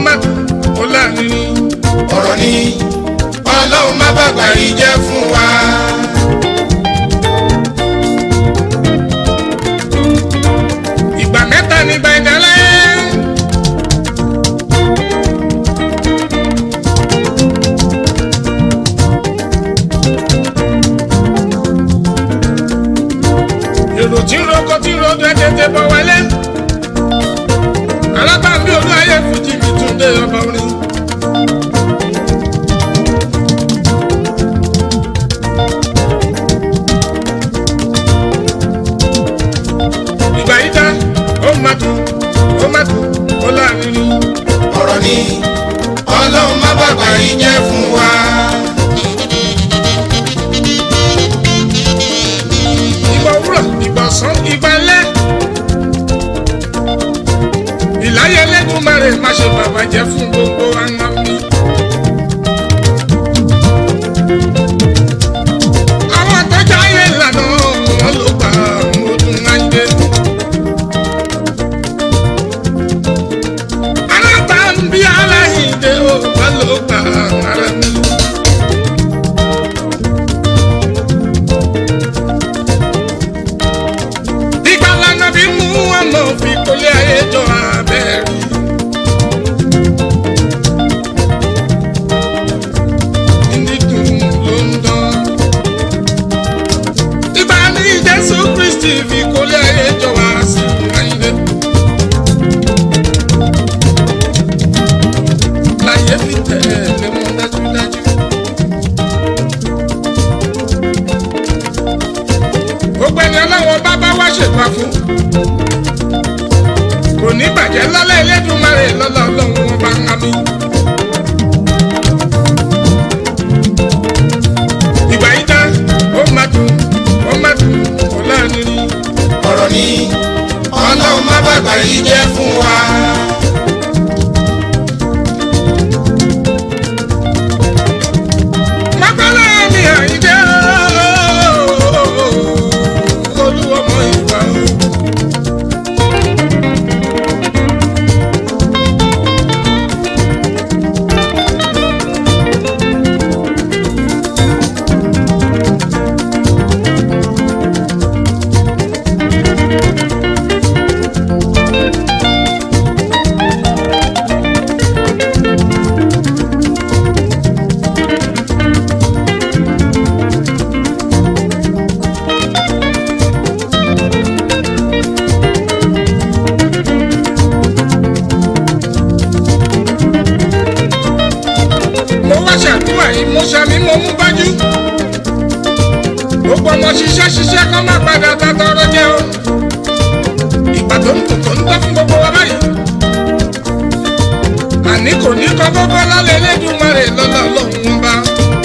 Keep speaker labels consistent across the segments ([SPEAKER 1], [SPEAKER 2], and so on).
[SPEAKER 1] má dùn ó láàrin
[SPEAKER 2] ọ̀rọ̀ ni ọlọ́run má bàgbà yìí jẹ́ fún wa.
[SPEAKER 1] ìgbà mẹ́ta ní gbẹ̀dẹ̀lẹ́. èrò tí ń roko tí ń rodo ẹ̀ tètè bọ̀ wọlé. alábàámbí olú ayé fújì mi tún dé ọba orin. ìgbà yìí dá ó má dùn ó má dùn ó láàrin
[SPEAKER 2] ọ̀rọ̀ ni ọlọ́run má bàgbà yìí jẹ́ fún wa.
[SPEAKER 1] ìgbà òwúrọ̀ ìgbà ọ̀sán ìgbà alẹ́. ìláyé Elédùmarè má ṣe bàbá jẹ́ fún gbogbo àná mi. àwọn àtọ́jà ayé ìlànà wọn ló gbà mo dùn láyé. alábàámbí aláìdè ó bá ló gbà ara mi. Ìgbà lànà bí mú ọmọ fi kólé ayé jọ abẹ́rẹ́. Nídùn ló ń dán. Ìgbà ní Jésù Kristi fi kólé ayé jọ wá sí ayé. Láyé fi tẹ̀lé wọn dájúdájú. gbogbo ẹni ọlọ́wọ́ bá bá wá ṣèpá fún kò ní bàjẹ́ lọ́lá Elédùmarè lọ́lá ọlọ́run wọn bá ń hami. ìgbà yìí dá ó má dùn ó má dùn ó láàrin
[SPEAKER 2] ọ̀rọ̀ ni ọlọ́run má bàgbà yìí jẹ́ fún wa.
[SPEAKER 1] mọ́kànlá mi àyíjẹ́ olúwọmọ ìwà o. mo wá ṣàdúrà yìí mo ṣàmì mo mú bájú. gbogbo ọmọ ṣiṣẹ́ ṣiṣẹ́ kọ́ má padà tàtọ́rọ́ jẹ́ o. ìgbà tó ń tò tó ń tọ́ fún gbogbo wa báyìí. àní kò ní kọ́ gbogbo lálẹ́ Elédùmarè lọ́lá ọlọ́run wọn bá.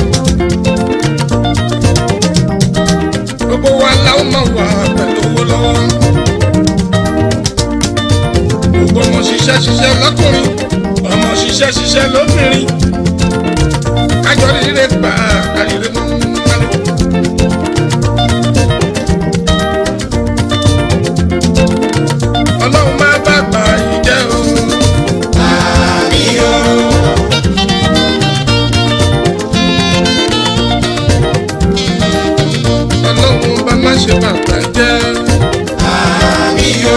[SPEAKER 1] gbogbo wa la ó máa wà pẹ̀lú owó lọ́wọ́. gbogbo ọmọ ṣiṣẹ́ ṣiṣẹ́ lọ́kùnrin ọmọ ṣiṣẹ́ ṣiṣẹ́ lóbìnrin kájọ rírẹ gbà kárìrẹ mọ wálé. ọlọ́run máa bá gbà yìí jẹ́ o.
[SPEAKER 2] àmì o.
[SPEAKER 1] ọlọ́run bá má ṣe bàbá jẹ́.
[SPEAKER 2] àmì o.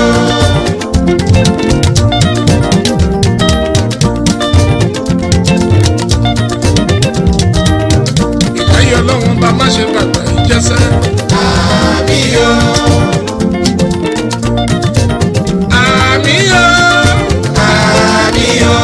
[SPEAKER 1] ìkáyọ̀ ọlọ́run bá má ṣe bàbá yìí jẹ́sẹ́.
[SPEAKER 2] àmì o.
[SPEAKER 1] àmì o.
[SPEAKER 2] àmì o.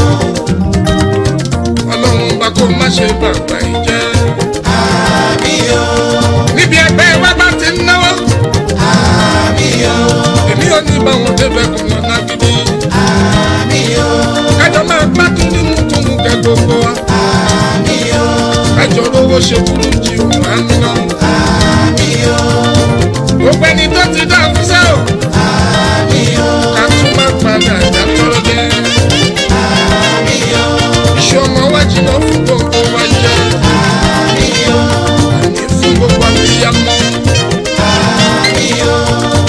[SPEAKER 1] ọlọ́run bá kó má ṣe bàbá yìí jẹ́.
[SPEAKER 2] àmì o.
[SPEAKER 1] níbi ẹgbẹ́ wa bá ti ń náwó.
[SPEAKER 2] àmì o.
[SPEAKER 1] èmi ò ní báwọn débẹ̀ kò lọ lágídí.
[SPEAKER 2] àmì o.
[SPEAKER 1] kájọ máa gbádùn nínú túnú kẹ gbogbo wa.
[SPEAKER 2] àmì o.
[SPEAKER 1] kájọ lówó ṣe kúrú jí òun á ń ná.
[SPEAKER 2] àmì o.
[SPEAKER 1] gbogbo ẹni tó ti dá fúnṣẹ́ o.
[SPEAKER 2] àmì o.
[SPEAKER 1] ká tún má padà dátọ́rọ́ jẹ́.
[SPEAKER 2] àmì o.
[SPEAKER 1] iṣẹ́ ọmọ wa jìnnà fún gbogbo wa jẹ́.
[SPEAKER 2] àmì o.
[SPEAKER 1] àní fún gbogbo abiyamọ.
[SPEAKER 2] àmì o.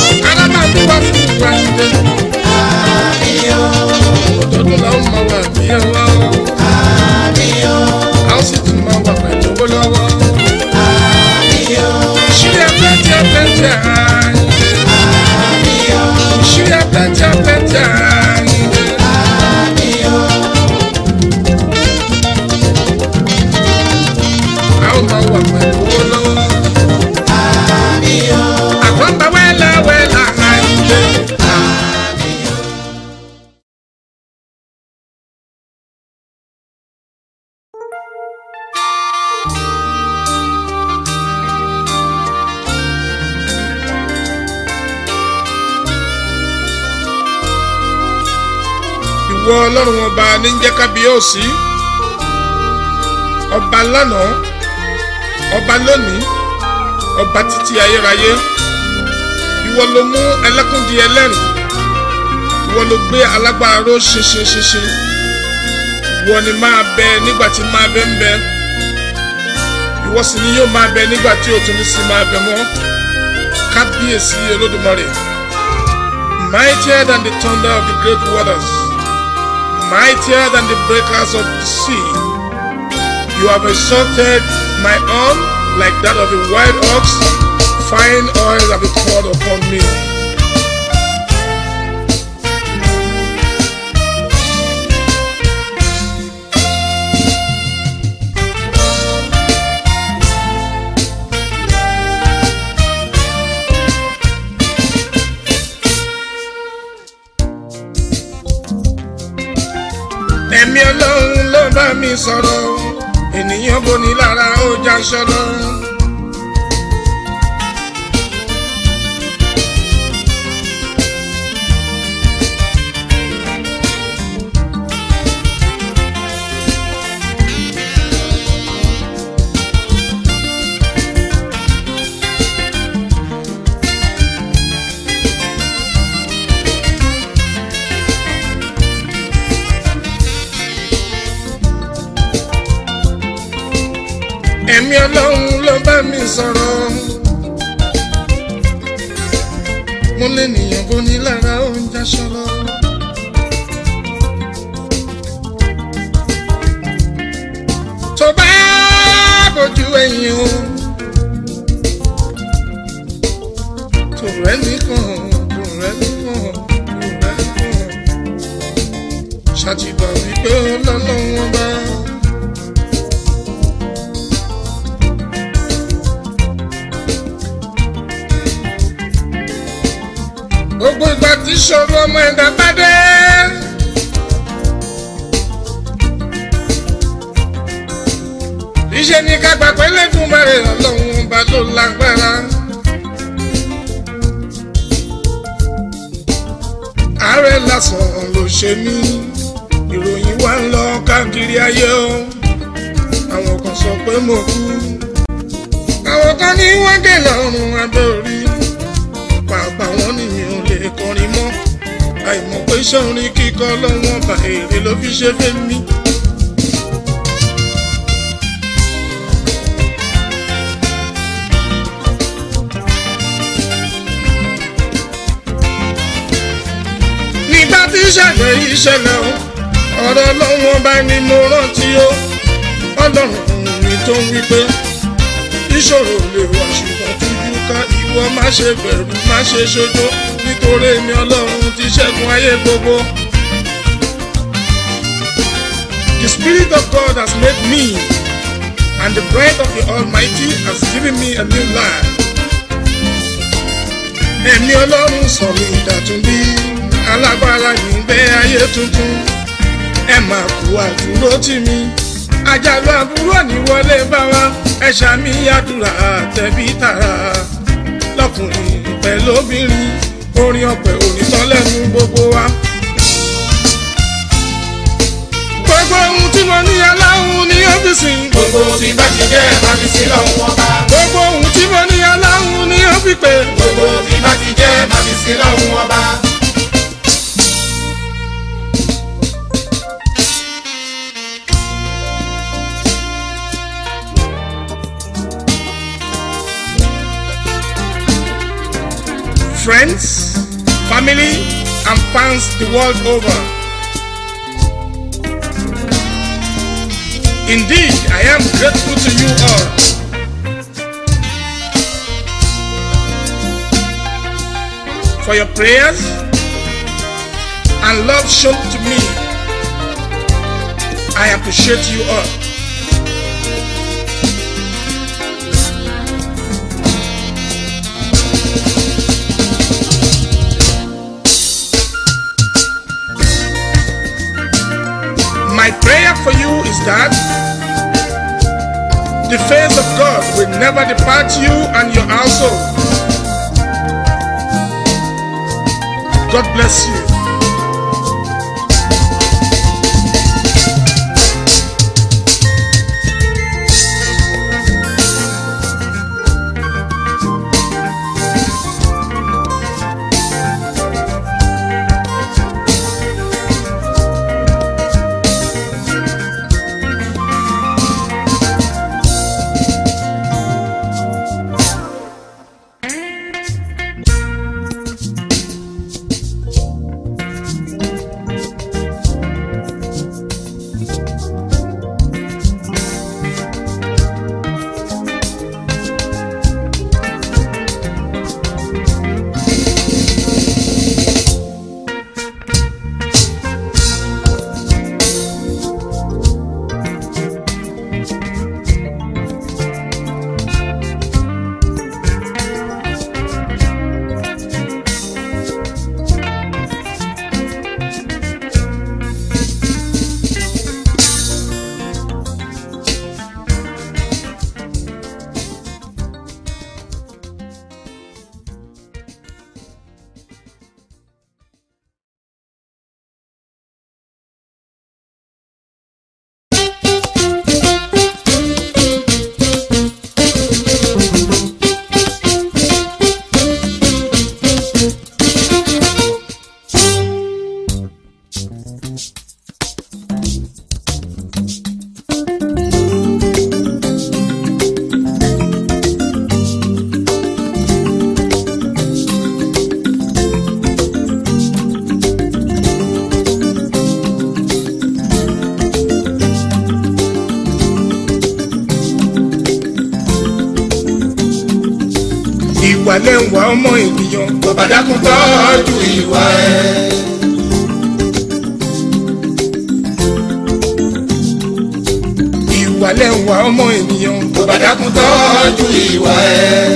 [SPEAKER 1] alábàámu wá fún gbogbo àyíké.
[SPEAKER 2] àmì o.
[SPEAKER 1] òdodo làwọn máa wà bí tẹ́tẹ́ tẹ́tẹ́ àyìnlé. a ó máa wà pẹ̀lú owó lọ́wọ́. àkọ́ńtà wẹ́lẹ̀ wẹ́lẹ̀ àyìnlé. ìwọ ọlọ́run ọba ní ń jẹ́ kábíyèsí ọba lánàá ọba lónìí ọba títí ayérayé ìwọ ló mú ẹlẹ́kùn di ẹlẹ́rìn ìwọ ló gbé alágbára ró ṣinṣin ṣinṣin ìwọ ni máa bẹ nígbà tí máa bẹ ń bẹ ìwọ sì ni yóò máa bẹ nígbà tí òtún ní sí máa bẹ mọ́ kábíyèsí olódùmarè mightier than the thunder of the great waters mightier than the breakers of the sea. You have exalted my arm like that of a wild ox. Fine oil have been poured upon me. ẹ̀mí ọlọ́run ló bá mi sọ̀rọ̀ ènìyàn boni lára ó já sọ́lọ́. ẹ̀mí ọlọ́run ló bá mi sọ̀rọ̀. mo lè nìyàn boni lára ó ń já sọ́lọ́. tó bá bójú ẹ̀yìn o tó rẹ́ nìkan tó rẹ́ nìkan tó rẹ́ nìkan ṣàtìgbà wípé ọlọ́lọ́wọ́n bá. gbogbo ìgbà tí ṣòro ọmọ ẹ̀dá bá dé. iṣẹ́ ní ká gbà pé lẹ́dùnmarè ọlọ́run ọba ló lágbára. àárẹ̀ lásán ló ṣe mí ìròyìn wá ń lọ káàkiri ayé o àwọn kan sọ pé mo kú àwọn kan ní wọ́n dé lọ́rùn abẹ́ orí pàápàá wọn ni mi ò lè kọrin mọ́ àìmọ̀ pé sọ́rin kíkọ́ lọ́wọ́n bá èrè ló fi ṣe fẹ́ mi. nígbà tí ìṣẹ̀lẹ̀ yìí ṣẹlẹ̀ o ọ̀rọ̀ lọ́wọ́n bá ní mo rántí o ọlọ́run mi tó ń wí pé ìṣòro lè wà ṣùgbọ́n tújú ká ìwọ má ṣe bẹ̀rù má ṣe ṣojo nítorí èmi ọlọ́run ti ṣẹ́gun ayé gbogbo. The spirit of God has made me and the breath of the Almighty has given me a new life. Ẹ̀mí ọlọ́run sọ mi ìdàtún bí alágbára nígbẹ́ ayé tuntun. Ẹ máa kú àdúró tì mí àjàlù àbúrò ní wọlé bá wa ẹ̀ṣà mi àdúrà tẹ̀bí tààrà lọ́kùnrin pẹ̀lú obìnrin orin ọ̀pẹ onítàn lẹ́nu gbogbo wa. gbogbo ohun tí mo ní aláhùn ní ọ́fíìsì.
[SPEAKER 2] gbogbo tí bá ti jẹ́ máa fi sí lọ́hùn ọba.
[SPEAKER 1] gbogbo ohun tí mo ní aláhùn ní ọ́fíìpè.
[SPEAKER 2] gbogbo tí bá ti jẹ́ máa fi sí lọ́hùn ọba.
[SPEAKER 1] friends, family, and fans the world over. Indeed, I am grateful to you all for your prayers, and love shown to me. I appreciate you all. My prayer for you is that the face of God will never depart you and your household. God bless you. ìwà lẹ́wà ọmọ ènìyàn
[SPEAKER 2] kò bá dákun tọ́jú ìwà ẹ̀.
[SPEAKER 1] ìwà lẹ́wà ọmọ ènìyàn
[SPEAKER 2] kò bá dákun tọ́jú ìwà ẹ̀.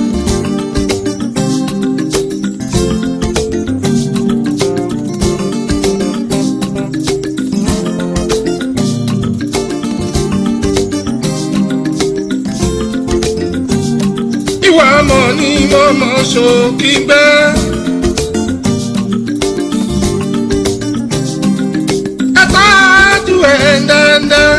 [SPEAKER 1] ìwà ọmọ ni mo mọ̀ ṣòkì gbẹ́. ẹ tọ́jú ẹ̀ dandan.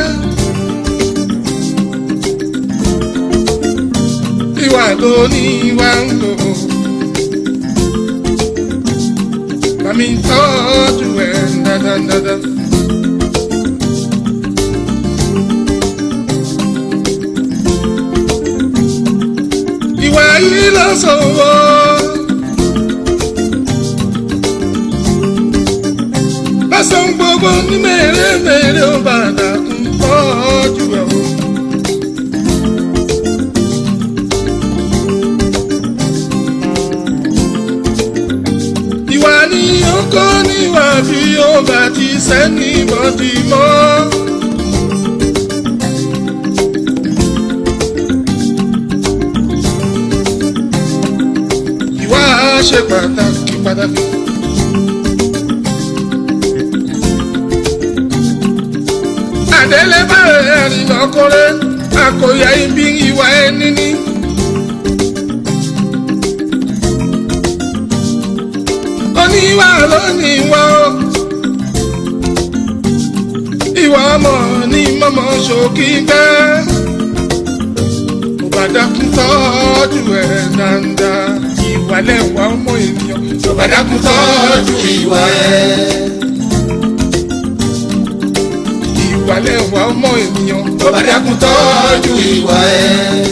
[SPEAKER 1] ìwà ló ní ìwà ń lò. Mami tọ́jú ẹ̀ dandan dandan. ìwà yìí ló sọ̀wọ́. lọ́sàn gbogbo ní mèremère ó bàdà ń tọ́jú ẹ̀ o. ìwà ni ó kọ́ níwà bí ó bá ti sẹ́ni bọ́dì mọ́. ìwà ṣe pàtàkì pàtàkì. àdélé báyìí ẹ̀rìn lọ́kọ́rẹ́ àkòyà ibi ìwà ẹni ní. oníwà lónìí wá o. ìwà ọmọ ní mọ́mọ́ ṣòkì gbẹ́. kò bá dákun tọ́jú ẹ̀ dáadáa. ìwà lẹ́wà ọmọ ènìyàn.
[SPEAKER 2] kò bá dákun tọ́jú ìwà ẹ̀.
[SPEAKER 1] ìwà lẹ́wà ọmọ ènìyàn.
[SPEAKER 2] kò bá dákun tọ́jú ìwà ẹ̀.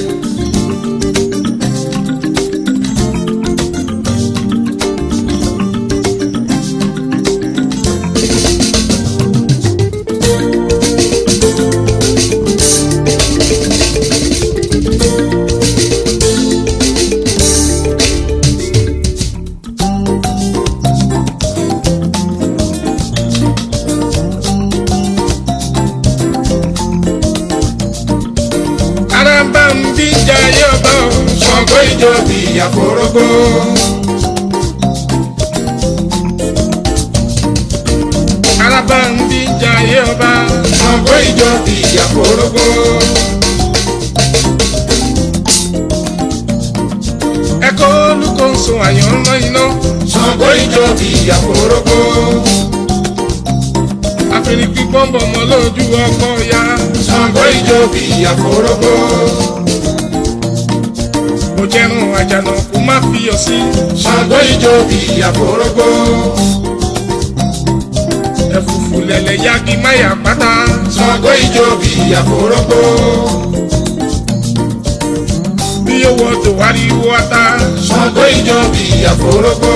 [SPEAKER 2] ìjọ bí àforógbó.
[SPEAKER 1] araba ń bí jayé ọba
[SPEAKER 2] Ṣàngó ìjọ bí àforógbó.
[SPEAKER 1] ẹ̀kọ́ olùkóso àyànrán iná
[SPEAKER 2] Ṣàngó ìjọ bí àforógbó.
[SPEAKER 1] àfẹnifí pọ́ńbọ̀ mọ́ lójú ọkọ̀ ya
[SPEAKER 2] Ṣàngó ìjọ bí àforógbó.
[SPEAKER 1] mo jẹun àjànà kó má fi ọ sí
[SPEAKER 2] Ṣàngó ìjọ bí àforógbó.
[SPEAKER 1] ẹ̀fùfù lẹ̀lẹ̀ yagi máyà pátá
[SPEAKER 2] Ṣàngó ìjọ bí àforógbó.
[SPEAKER 1] bí owó tó wá rí wọ́tá
[SPEAKER 2] Ṣàngó ìjọ bí àforógbó.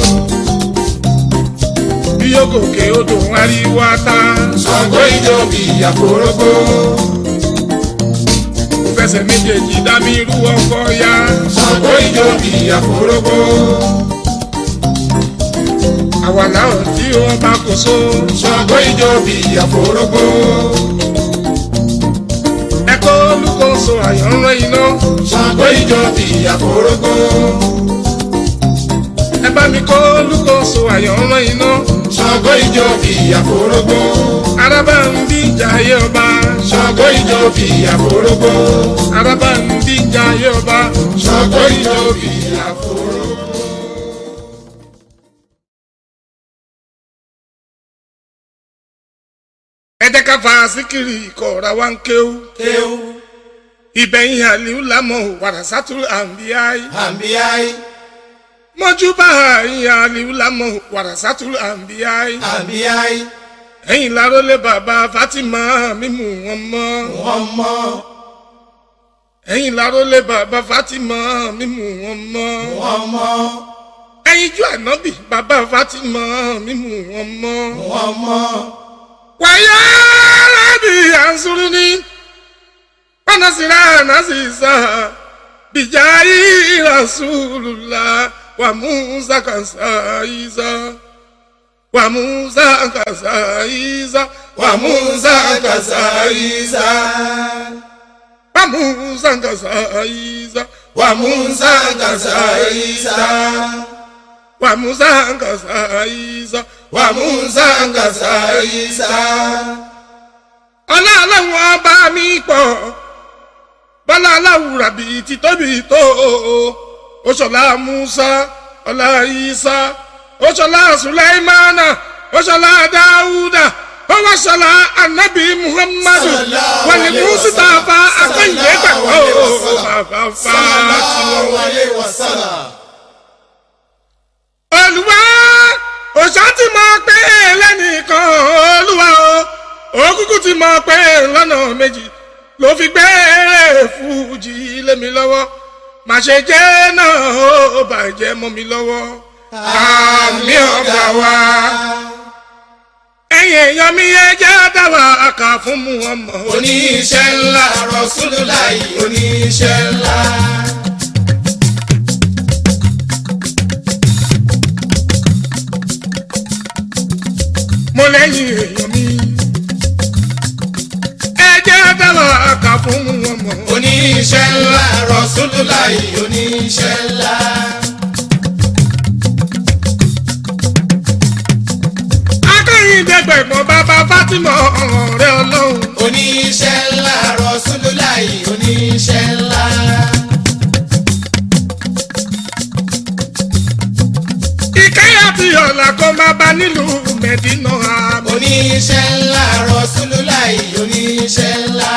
[SPEAKER 1] bí yóò gòkè odò wá rí wọ́tá
[SPEAKER 2] Ṣàngó ìjọ bí àforógbó.
[SPEAKER 1] kò fẹsẹ̀ méjèèjì dá mi rú ọkọ̀ ya
[SPEAKER 2] Ṣàngó ìjọ bí àforógbó.
[SPEAKER 1] àwa làwọn tí wọ́n bá kó so
[SPEAKER 2] Ṣàngó ìjọ bí àforógbó.
[SPEAKER 1] ẹ̀kọ́ olùkóso àyànrán iná
[SPEAKER 2] Ṣàngó ìjọ bí àforógbó.
[SPEAKER 1] ẹ bá mi kọ́ olùkóso àyànrán iná
[SPEAKER 2] Ṣàngó ìjọ bí àforógbó.
[SPEAKER 1] araba ń bí jayé ọba
[SPEAKER 2] Ṣàngó ìjọ bí àforógbó.
[SPEAKER 1] araba ń bí jayé ọba
[SPEAKER 2] Ṣàngó ìjọ bí àforógbó.
[SPEAKER 1] ẹ jẹ́ ká fa síkìrì ìkọ̀ọ̀ra wa ń kéwú
[SPEAKER 2] Kéwú,
[SPEAKER 1] ìbẹ̀yìn àlìú lámọ̀ wàràsátú àǹbíyáì
[SPEAKER 2] àǹbíyáì,
[SPEAKER 1] mọ́júbà ìyìn àlìú lámọ̀ wàràsátú àǹbíyáì
[SPEAKER 2] àǹbíyáì,
[SPEAKER 1] ẹ̀yìn lárólé bàbá Fatima mímú wọn mọ́
[SPEAKER 2] wọ́n mọ́,
[SPEAKER 1] ẹ̀yìn lárólé bàbá Fatima mímú wọn mọ́
[SPEAKER 2] wọ́n mọ́,
[SPEAKER 1] ẹ̀yìn ju ànábì bàbá Fatima mímú wọn mọ́
[SPEAKER 2] wọ́n mọ́.
[SPEAKER 1] wàyà rábì ànsúrú ní pánásìrá nàṣìṣà bìjáyì rasulùlá wà musa kàṣà ìzà wà musa kàṣà ìzà wà musa kàṣà ìzà wà musa kàṣà ìzà
[SPEAKER 2] Wa Musa kasaisa,
[SPEAKER 1] wà musa kàṣà ìzà
[SPEAKER 2] wa Musa kasaisa,
[SPEAKER 1] ọlọ́run ọba mi pọ̀ bọ́lá aláwùrà bíi ti tóbi tó oṣọlá musa ọlá isa oṣọlá sulaimana oṣọlá dáúdà ọwọ́ṣọlá anabi muhammadu
[SPEAKER 2] Sallallahu
[SPEAKER 1] wàlí
[SPEAKER 2] alaihi
[SPEAKER 1] mùsítàfà
[SPEAKER 2] wasallam.
[SPEAKER 1] akọ́yìnbó gbàgbọ́
[SPEAKER 2] Sallallahu alaihi wasallam.
[SPEAKER 1] bàbá
[SPEAKER 2] sallallahu
[SPEAKER 1] fàtìwọ́.
[SPEAKER 2] alayhi wa sallam.
[SPEAKER 1] olùwà òṣà ti mọ pé lẹ́nìkan olúwa o òkùnkùn ti mọ pé lọ́nà méjì ló fi gbé fújì lé mi lọ́wọ́ má ṣe jẹ́ náà ó bàjẹ́ mọ́ mi lọ́wọ́ àmì ọ̀gá wa ẹ̀yìn èèyàn mi ẹ jẹ́ dáwà àkà fún mu ọmọ
[SPEAKER 2] Oníṣẹ́ ńlá Rasulullahi oníṣẹ́ ńlá.
[SPEAKER 1] mo lẹ́yìn èèyàn mi ẹ jẹ́ dáwà àkà fún mu ọmọ.
[SPEAKER 2] Oníṣẹ́ ńlá Rasulullahi oníṣẹ́ ńlá.
[SPEAKER 1] akẹ́yìndẹ́gbẹ̀gbọ́n bàbá Fátímọ̀ ọ̀rẹ́ ọlọ́run.
[SPEAKER 2] Oníṣẹ́ ńlá Rasulullahi oníṣẹ́ ńlá.
[SPEAKER 1] ìkẹyà tí ọ̀la kó máa bá nílùú mẹ́dínà àmọ́.
[SPEAKER 2] Oníṣẹ́ ńlá Rasulullahi oníṣẹ́ ńlá.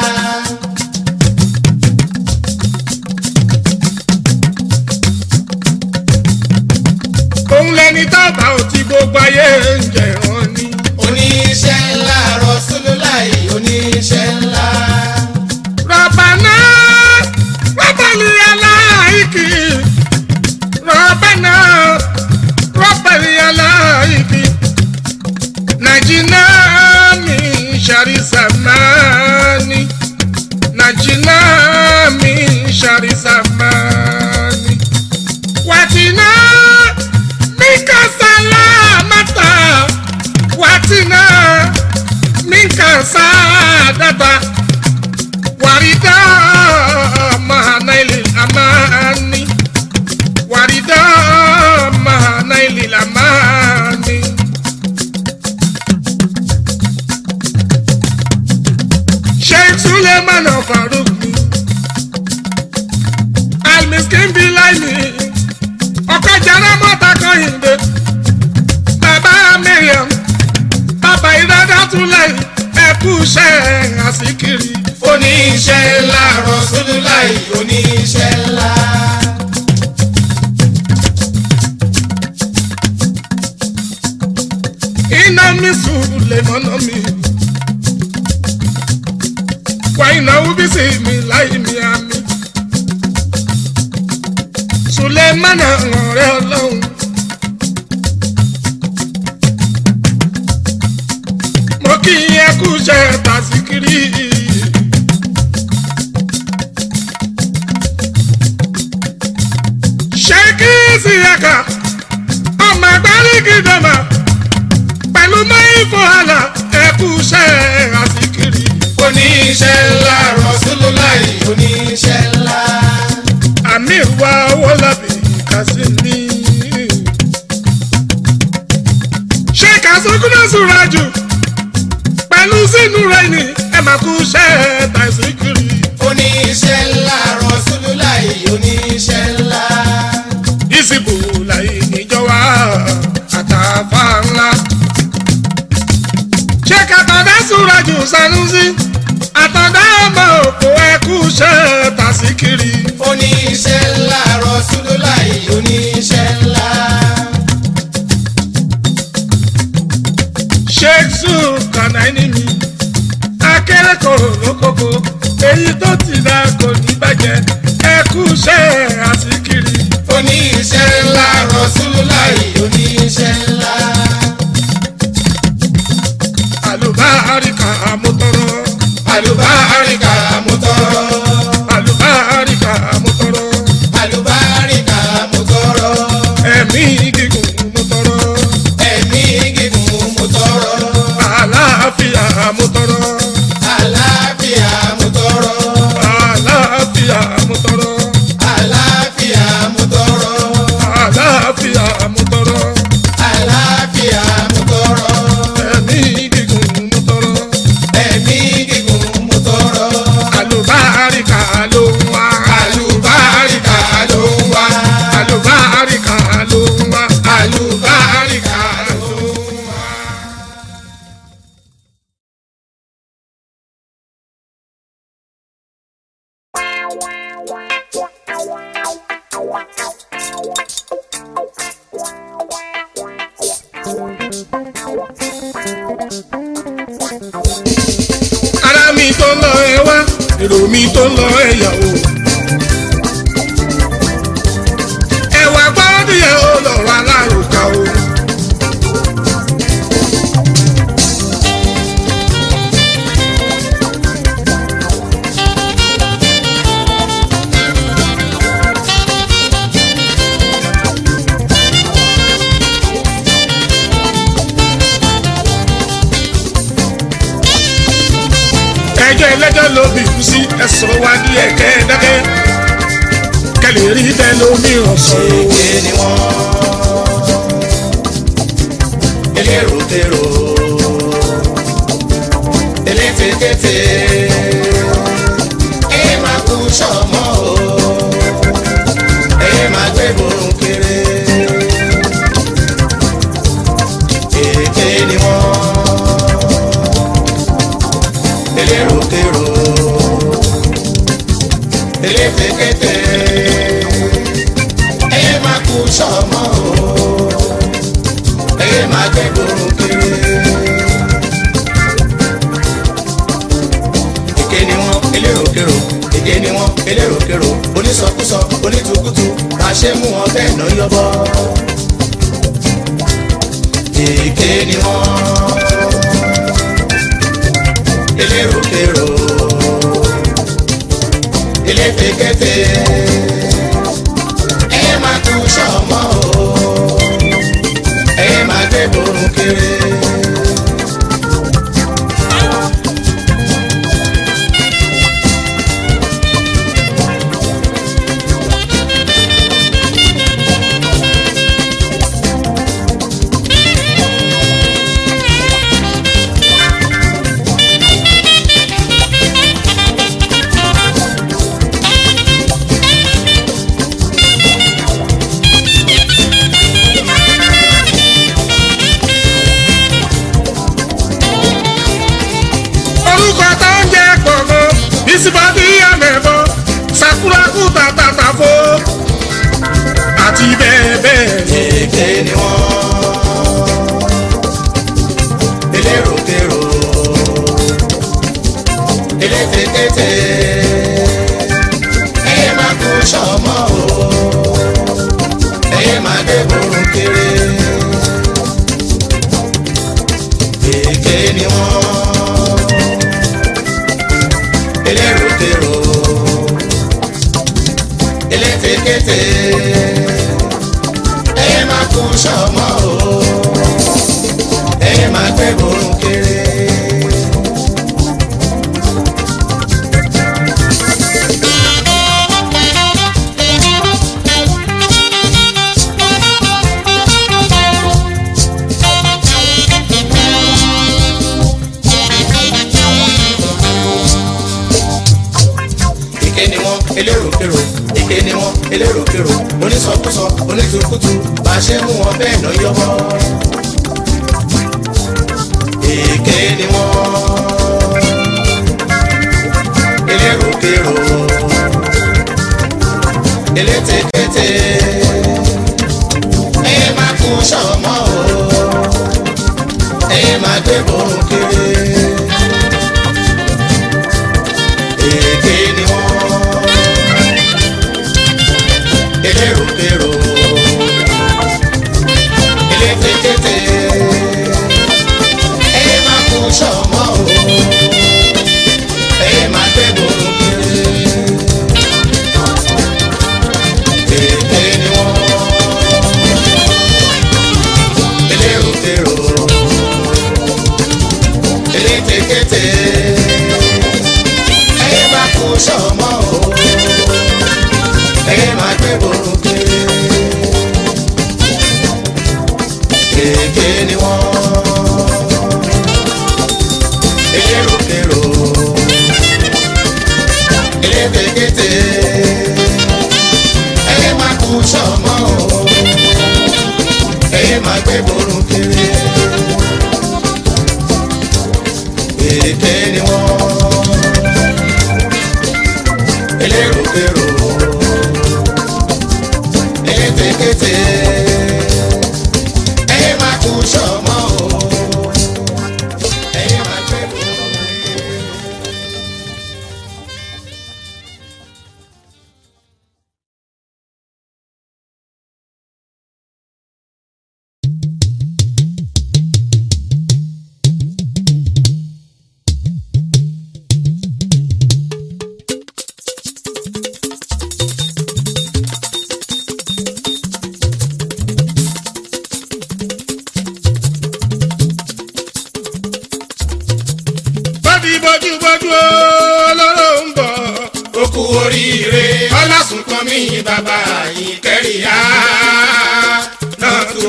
[SPEAKER 1] òun lẹni tábà ò ti gbogbo ayé ń jẹ̀rán ni.
[SPEAKER 2] Oníṣẹ́ ńlá Rasulullahi oníṣẹ́ ńlá.
[SPEAKER 1] rọ̀bàná rọ̀bàlì aláìkì rọ̀bàná rọ̀bàlì aláìkì nàìjíríà mi ṣàrí sàmánì nàìjíríà mi ṣàrí sàmánì wàtínà minka salamata wàtínà minka sadata wàrídà mahanaili amani láì ẹkú iṣẹ́ àsìkiri.
[SPEAKER 2] oníṣẹ́ ńlá Rasulullahi oníṣẹ́ ńlá.
[SPEAKER 1] iná mi sùn lè mọ́nà mi. wà ìnáwó bí sí mi láì mi àmì. sùlẹ̀ mọ́nà ọ̀rẹ́ ọlọ́run. mo kí ẹ kú iṣẹ́ tàṣíkiri. ṣé kí sí ẹ̀ka ọmọ ẹgbẹ́ gidama pẹ̀lú mẹ́fọ́ àlà ẹ̀kú iṣẹ́ àṣíkiri.
[SPEAKER 2] oníṣẹ́ ńlá Rasulullahi oníṣẹ́ ńlá.
[SPEAKER 1] àmì ìwà owó lábì kásí mi. ṣé kásókúnà sùúrà jù pẹ̀lú sínú rẹ̀ ni ẹ máa kú iṣẹ́ tàṣíkiri.
[SPEAKER 2] oníṣẹ́ ńlá Rasulullahi oníṣẹ́ ńlá.
[SPEAKER 1] ìsìnkú láyé níjọba àtàfà ńlá. ṣé kàtàdá sùúrà jù Sanusi àtàdá ọmọ òkú ẹkú iṣẹ́ tàṣíkiri.
[SPEAKER 2] oníṣẹ́ ńlá Rasulullahi oníṣẹ́ ńlá.
[SPEAKER 1] sheikh zul kanaini mi akérèkọrò lókòkò èyí tó ti dá kò ní bàjẹ́ ẹkú iṣẹ́ àṣíkiri.
[SPEAKER 2] oníṣẹ́ ńlá Rasulullahi oníṣẹ́ ńlá.
[SPEAKER 1] àlùbáríkà àmútọrọ
[SPEAKER 2] àlùbáríkà mo tọrọ.
[SPEAKER 1] àlùbáríkà àmútọrọ
[SPEAKER 2] àlùbáríkà mo tọrọ.
[SPEAKER 1] ẹ̀mí gígùn mútọrọ
[SPEAKER 2] ẹ̀mí gígùn mo tọrọ.
[SPEAKER 1] àlàáfíà mútọrọ
[SPEAKER 2] àlàáfíà mo tọrọ.
[SPEAKER 1] àlàáfíà mútọrọ
[SPEAKER 2] àlàáfíà mo tọrọ.
[SPEAKER 1] àlàáfíà mútọrọ
[SPEAKER 2] àlàáfíà mo tọrọ.
[SPEAKER 1] ẹ̀mí gígùn mútọrọ
[SPEAKER 2] ẹ̀mí gígùn mo tọrọ.
[SPEAKER 1] àlùbáríkà ló ń wá
[SPEAKER 2] àlùbáríkà ló ń wá.
[SPEAKER 1] àlùbáríkà ló ń wá àlùbáríkà ló ń wá. ara mi tó lọ ẹ wá èrò mi tó lọ ẹ yàwó. ẹwà gbọ́dọ̀ yẹ ó lọ́rọ̀ alárùkà o. ẹjọ́ ẹlẹ́jọ́ ló bí kú sí ẹ̀sọ́ wa ní ẹ̀kẹ́ dákẹ́ kẹlẹ̀ rí bẹ́ẹ̀ lómi ọ̀sán o.
[SPEAKER 2] Èké ni wọ́n. Elérotérò. Elétekéte. Ẹ máa kú sọ́mọ́ o. Ẹ máa gbé borun kéré. Èké ni wọ́n. Elérotérò. Elétekéte ẹ máa kú sọmọ o ẹ máa gbé gbòòrò kiri. èké ni wọn elérokèrò èké ni wọn elérokèrò onísọkúsọ onítùkùtù bá a ṣe mú wọn bẹ́ẹ̀ náà yọbọ. èké ni wọn elérokèrò elétekéte ẹ máa kú sọmọ o ẹ máa gbé borun kéré.
[SPEAKER 1] ìsìbàdí àmẹ́bọ sakuraku tàtàtàfó àti bẹ́ẹ̀ bẹ́ẹ̀ lọ.
[SPEAKER 2] èké ni wọ́n elérokèrò elétekéte ẹyẹ máa kú sọmọ o ẹyẹ máa dé borun kéré èké ni wọ́n elérokèrò elétekéte ẹyẹ máa kú sọmọ o ẹyẹ máa gbé borun kéré. èké ni wọn elérokèrò èké ni wọn elérokèrò onísọkúsọ onítùkùtù bá a ṣe mú wọn bẹ́ẹ̀ náà yọbọ. èké ni wọn elérokèrò elétekéte ẹyẹ máa kú sọmọ o ẹyẹ máa gbé borun kéré èké ni wọ́n elérokèrò elétekéte ẹyẹ máa kú sọmọ o ẹyẹ máa gbé borun kéré èké ni wọ́n elérokèrò elétekéte ẹyẹ máa kú sọmọ o ẹyẹ máa gbé borun kéré kéèké ni wọn elérokèrò elétekéte ẹyẹ máa kú sọmọ o ẹyẹ máa gbé borun kéré kéèké ni wọn elérokèrò elétekéte ẹyẹ máa kú sọmọ o ẹyẹ máa gbé borun kéré.
[SPEAKER 1] bọ́dí bójú bójú olóró ń bọ̀.
[SPEAKER 2] ó kú oríire ọlásùnkàn mi bàbá yìí kẹrìá náà tó.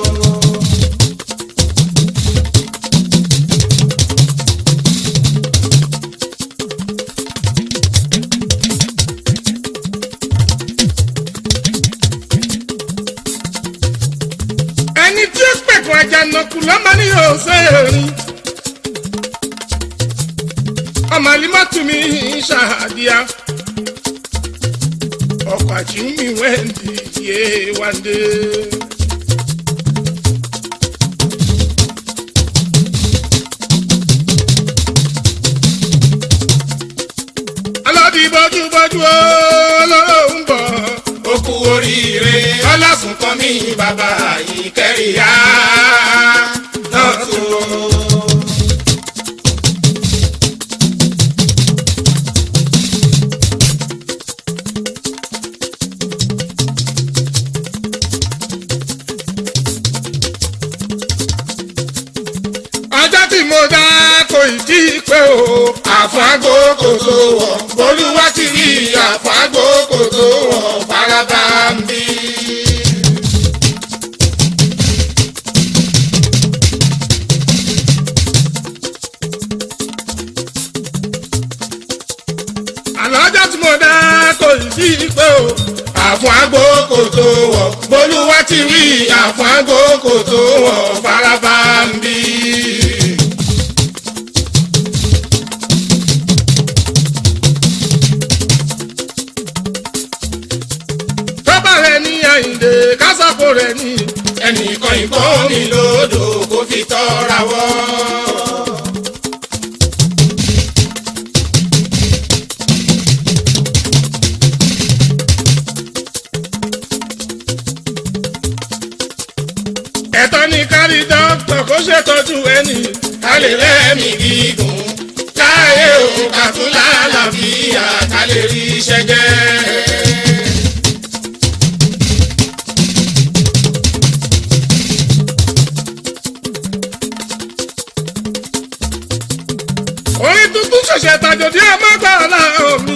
[SPEAKER 1] ẹni tí ó pẹ̀kun àjànàkú lọ́mọ ní òṣèré. ọmọ alimọ́tù mi ṣàdíyà. ọkọ̀ àjùmí wẹ́ndì yé wáńdé. alọ́dí bójú bójú olóró ń bọ̀.
[SPEAKER 2] ó kú oríire ọlásùnkàn mi bàbá yìí kẹrìá náà tó.
[SPEAKER 1] ọjọ́ tí mo dá kò ì tí ì pé o.
[SPEAKER 2] àfáàgò kò tó wọ̀ bolúwa ti rí àfáàgò kò tó wọ̀ faraba ń bí.
[SPEAKER 1] àlọ́jọ́ tí mo dá kò ì tí ì pé o.
[SPEAKER 2] àfáàgò kò tó wọ̀ bolúwa ti rí àfáàgò kò tó wọ̀ faraba ń bí. kan ìbọn mi lódò kó fi tọ́ra wọ́.
[SPEAKER 1] ẹ̀tọ́ ni kárí dókítà kó ṣètọ́jú ẹni.
[SPEAKER 2] ká lè lẹ́mìí gígùn láyé òun ká tún lálàáfíà ká lè rí iṣẹ́ jẹ́.
[SPEAKER 1] orin tuntun ṣẹ̀ṣẹ̀ tàjòdì ọmọgbà ọ̀làrọ̀ mi.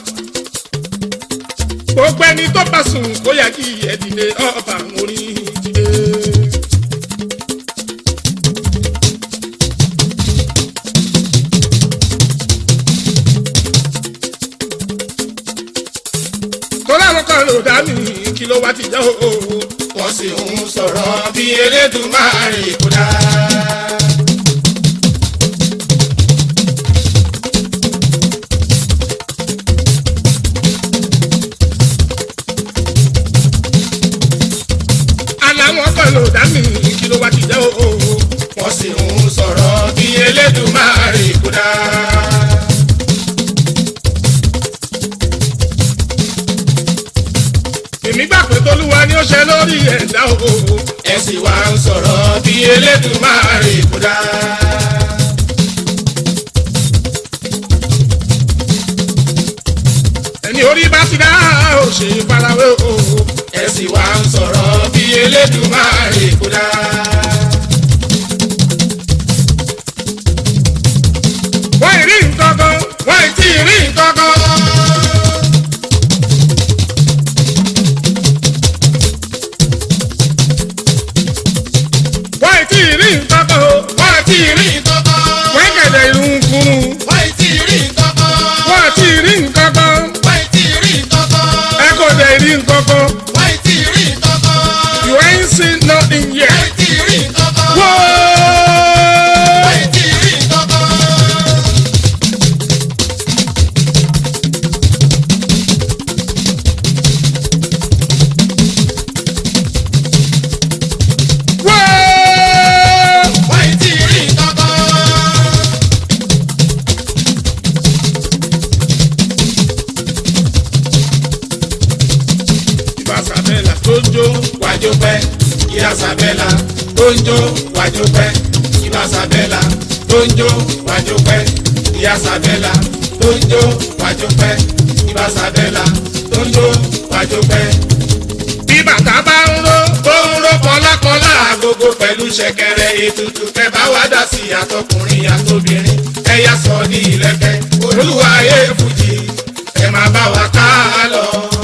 [SPEAKER 1] gbogbo ẹni tó bá sùn kó yẹ kí ẹ dìde ọba orin dìde. tọ́lá àwọn kan ló dá mi kí ló wá ti jẹ́ òwò.
[SPEAKER 2] wọ́n sì ń sọ̀rọ̀ bí Elédùmarè kó dá.
[SPEAKER 1] aláwọn kan ló dá mi kí ló wá ti jẹ́ òwò.
[SPEAKER 2] wọ́n sì ń sọ̀rọ̀ bí Elédùmarè kó dá.
[SPEAKER 1] èmi gbà pé tolúwa ni ó ṣe lórí ẹ̀dá òwò.
[SPEAKER 2] ẹ sì wá ń sọ̀rọ̀ bí Elédùmarè kó dá.
[SPEAKER 1] ẹni orí bá ti dá ò ṣe farawé òwò.
[SPEAKER 2] ẹ sì wá ń sọ̀rọ̀ bí Elédùmarè kó dá.
[SPEAKER 1] wọ́n ì rí nǹkan kan wọ́n ì tí ì rí nǹkan kan. wọ́n ì tí ì rí nǹkan kan o.
[SPEAKER 2] wọ́n ti rí nǹkan kan.
[SPEAKER 1] wọ́n kẹ̀dẹ̀ irun kunu.
[SPEAKER 2] wọ́n ti rí nǹkan kan.
[SPEAKER 1] wọ́n ì tí ì rí nǹkan kan.
[SPEAKER 2] wọ́n ti rí nǹkan kan.
[SPEAKER 1] ẹ kò dẹ̀ rí nǹkan kan.
[SPEAKER 2] wọ́n ti rí nǹkan kan.
[SPEAKER 1] you ain't seen nothing yet.
[SPEAKER 2] wọ́n ti rí nǹkan kan.
[SPEAKER 1] wọ́ọ́.
[SPEAKER 2] wọ́n ti rí nǹkan kan.
[SPEAKER 1] wọ́ọ́.
[SPEAKER 2] wọ́n ti rí nǹkan kan.
[SPEAKER 1] ìbá sàbẹ̀là tó ń jó.
[SPEAKER 2] wájú pẹ́ ìyá sàbẹ́là tó ń jó wájú pẹ́ ìbá sàbẹ́là tó ń jó wájú pẹ́ ìyá sàbẹ́là tó ń jó wájú pẹ́ ìbá sàbẹ́là tó ń jó wájú pẹ́.
[SPEAKER 1] bí bàtà bá ń ró.
[SPEAKER 2] tó ń ró kọlákọlá agogo pẹ̀lú ṣẹ̀kẹ̀rẹ̀ ètùtù kẹbà wá dá sí àtọkùnrin àtobìnrin ẹ̀yà sọ ní ìlẹ̀kẹ̀ olúwa ayé fújì ẹ máa bá wa ká lọ.